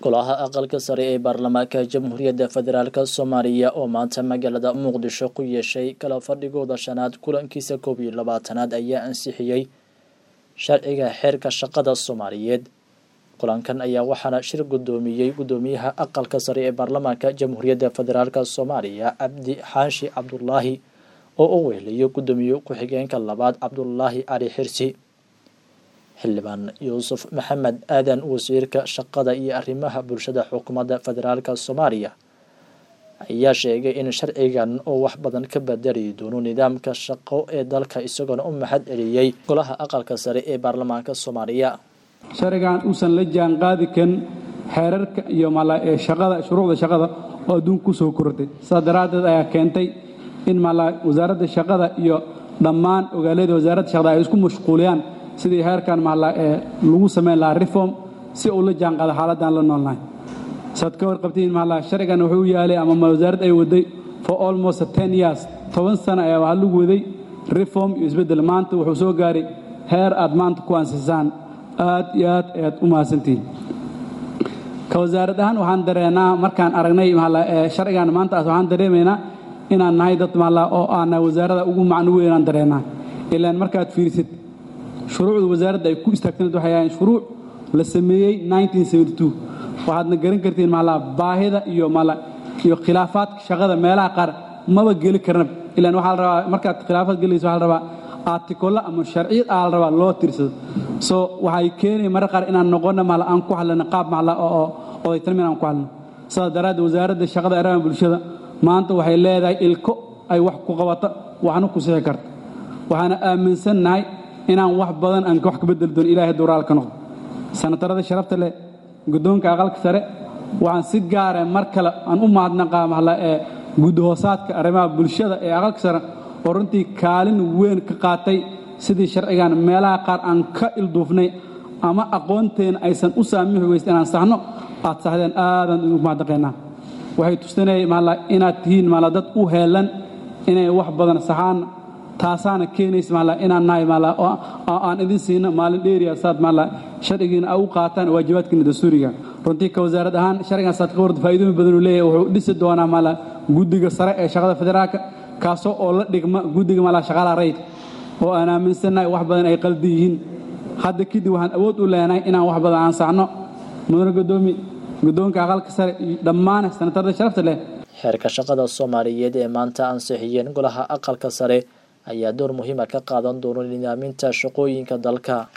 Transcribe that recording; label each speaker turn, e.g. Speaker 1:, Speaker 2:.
Speaker 1: golaha aqalka sare ee baarlamaanka jamhuuriyadda federaalk soomaaliya oo maanta magaalada muqdisho ku yeeshay kala fadhigooda shanaad kulankiisa koob iyo labaatanaad ayaa ansixiyey sharciga xeerka shaqada soomaaliyeed kulankan ayaa waxaana shir guddoomiyey guddoomiyaha aqalka sare ee baarlamaanka jamhuuriyadda federaalk soomaaliya cabdi xaashi cabdulaahi oo u weheliyo guddoomiye ku-xigeenka labaad cabdulaahi cali xirsi xildhibaan yuusuf maxamed aadan wasiirka shaqada iyo arrimaha bulshada xukuumadda federaalk soomaaliya ayaa sheegay in sharcigan oo wax badan ka bedeli doono nidaamka shaqo ee dalka isagoona u mahad celiyey golaha aqalka sare ee baarlamaanka soomaaliya
Speaker 2: sharcigan uusan la jaan qaadi karin xeerarka iyo shaqada shuruucda shaqada oo adduunka ku soo korortay saas daraaddeed ayaa keentay in wasaaradda shaqada iyo dhammaan ogaalada wasaaradda shaqada ay isku mashquuliyaan sidii heerkan lagu samayn lahaa reform si uu la jaanqaado xaaladdan la noolnahay saad ka warqabtiin sharcigan wuxuu u yaalay ama wasaarad ay waday for almost ten years toban sano ayaa waxaa lagu waday reform iyo isbeddel maanta wuxuu soo gaaray heer aad maanta ku ansisaan aad iyo aad ayaad u mahadsantihiin ka wasaarad ahaan waxaan dareenaa markaan aragnay sharcigan maantaas waxaan dareemaynaa inaan nahay dad oo aana wasaarada ugu macno weynaan dareenaa ilaan markaad fiirisid shuruucda wasaaradda ay ku istaagtanayd waxay ahayn shuruuc la sameeyey waxaadna garan kartiin baahida iyo iyo khilaafaadka shaqada meelaha qaar maba geli karna ilaan waxaa la rabaa markaad khilaafaad gelayso waxaa la rabaa artikolla ama sharciyad aa la rabaa loo tirsado so waxay keenaya marar qaar inaan noqono mala aan ku hadlano qaab macla oo odaytalmin aan ku hadlano sidaas daraaddeed wasaaradda shaqada arrimaha bulshada maanta waxay leedahay ilko ay wax ku qabato waxna ku sixi karta waxaana aaminsannahay inaan wax badan aan wax ka bedeli doono ilahay dowraal ka noqdo sanatarada sharafta leh guddoonka aqalka sare waxaan si gaara mar kale aan u mahadnaqaa mahla ee guddahoosaadka arrimaha bulshada ee aqalka sare oo runtii kaalin weyn ka qaatay sidii sharcigan meelaha qaar aan ka ilduufnay ama aqoonteena aysan u saamixi weysta inaan saxno aad saxdeen aadaan ugu mahadnaqaynaa waxay tusinayay mahla inaad tihiin mahla dad u heelan inay wax badan saxaan taasaana keenaysa maala inaan nahay maala oo aan idin siino maalin dheeriya saad maala sharcigiina a u qaataan waajibaadkiina dastuuriga runtii ka wasaarad ahaan sharcigan saad ka warda faa'iidooyin badan uu leeyahay wuxuu dhisi doonaa maala guddiga sare ee shaqada federaalka kaasoo oo la dhigma guddiga maala shaqaalaha rayidka oo aan aaminsannahay wax badan ay qaldi yihiin hadda kadib waxaan awood u leenahay inaan wax badan aan saxno mudane guddoomi guddoonka aqalka sare iyo dhammaan sanatarada sharafta leh
Speaker 1: xeerka shaqada soomaaliyeed ee maanta ansixiyeen golaha aqalka sare ayaa door muhiima ka qaadan doona nidaaminta shaqooyinka dalka